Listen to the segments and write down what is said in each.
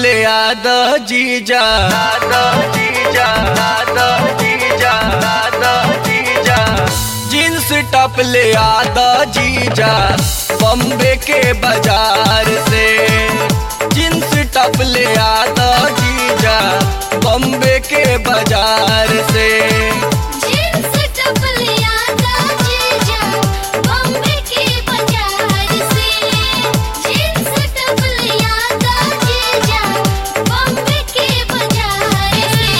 टपले आद जीजा आद जीजा आद जीजा आद जीजा जींस टपले आद जीजा बम्बे के बाजार से जींस टपले आद जीजा बम्बे के बाजार से जींस टपलिया दा जीजा बॉम्बे के बाजार से जींस टपलिया दा जीजा बॉम्बे के बाजार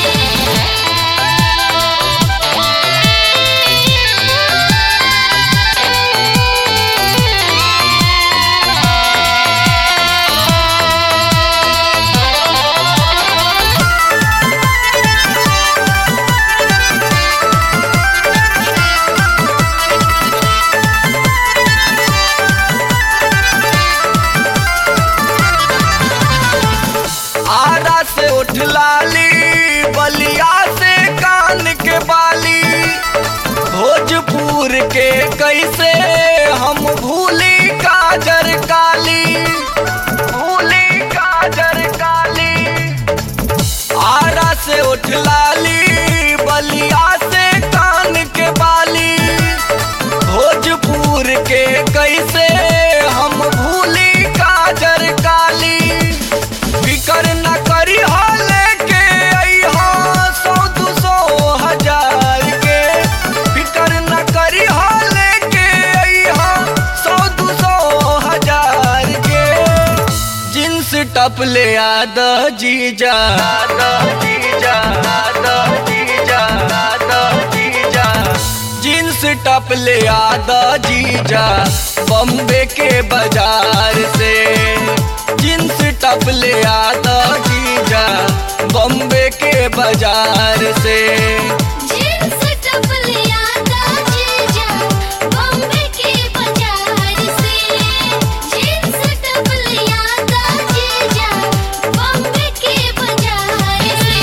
आरा से उठ लाली बलिया से कान के बाली भोजपुर के कैसे हम भूली काजर काली भूली काजर काली आरा से उठ लाली बलिया से कान के बाली भोजपुर के कैसे हम भूली काजर काली फिकर न करी हाल के अइहा सौ दू सौ हजार के फिकर न करी हाल के अइहा सौ दू सौ हजार के जींस टपले आद जीजा आद जीजा आद जीजा आद जीजा जींस टपले आद जीजा बम्बे के बाजार से जींस टपले आद जीजा बम्बे के बाजार से जींस टपलिया दा जीजा बॉम्बे के बाजार से जींस टपलिया दा जीजा बॉम्बे के बाजार से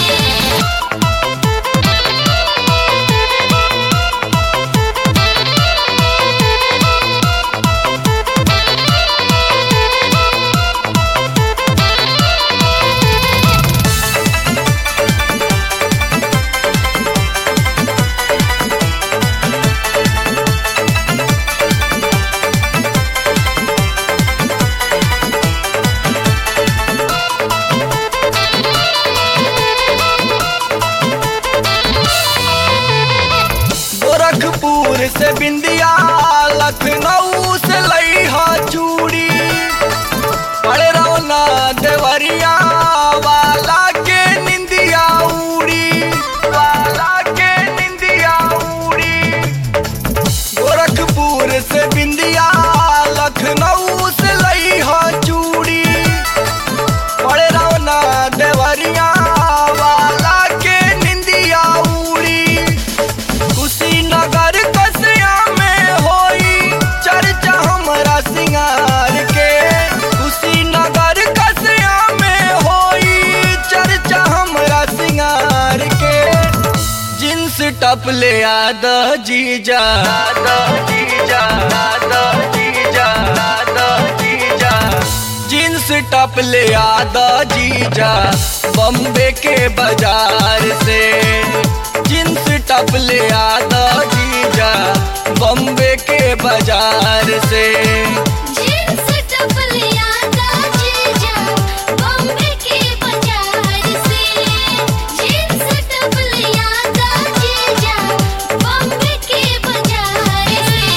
गोरखपुर से बिंदिया लखनऊ से लईहा चूड़ी पड़े रौना देवरिया वाला के निंदिया उड़ी वाला के निंदिया उड़ी गोरखपुर से बिंदिया लखनऊ से लईहा चूड़ी पड़े रौना देवरिया वाला के निंदिया उड़ी कुशीनगर कसिया में होई चर्चा हमरा सिंगार के कुशीनगर कसिया में होई चर्चा हमरा सिंगार के जींस टपले आद जीजा आद जीजा आद जीजा आद जीजा जींस टपले आद जीजा बम्बे के बाजार से जींस टपले आद जीजा बम्बे के बाजार से जींस टपलिया दा जीजा बॉम्बे के बाजार से जींस टपलिया दा जीजा बॉम्बे के बाजार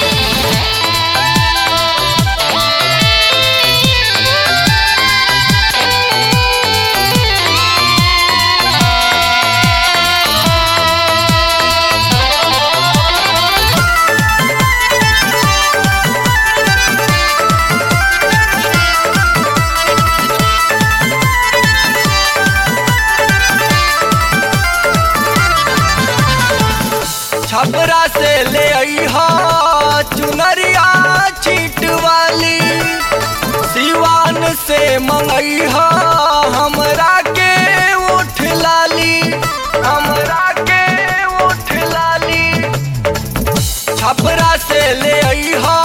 छपरा से ले अइहा चुनरिया चीट वाली सिवान से मंगइहा हमरा के उठ लाली हमरा के उठ लाली छपरा से ले अइहा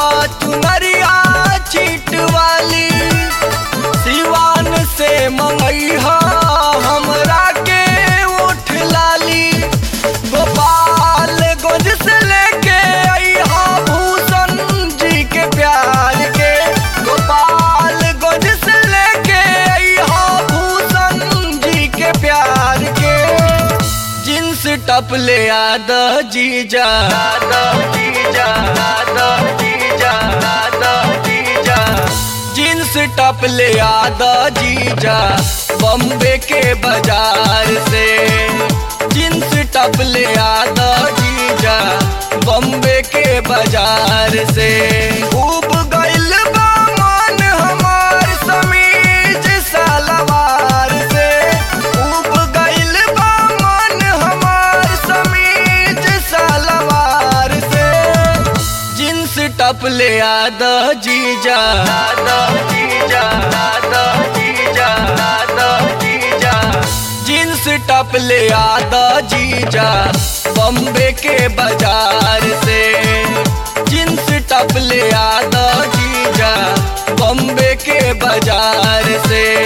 चुनरिया चीट वाली सिवान से मंगई ले आद जीजा आद जीजा आद जीजा आद जीजा जींस टप ले आद जीजा बॉम्बे के बाजार से जींस टप ले आद जीजा बॉम्बे के बाजार से खूब गइल बा मन हमार समीज सलवार से खूब गइल बा मन हमार समीज सलवार से जींस टप ले आद जीजा आद जीजा आद जीजा आद जीजा जींस टप ले आद जीजा बॉम्बे के बाजार से जींस टप ले आद जीजा बॉम्बे के बाजार से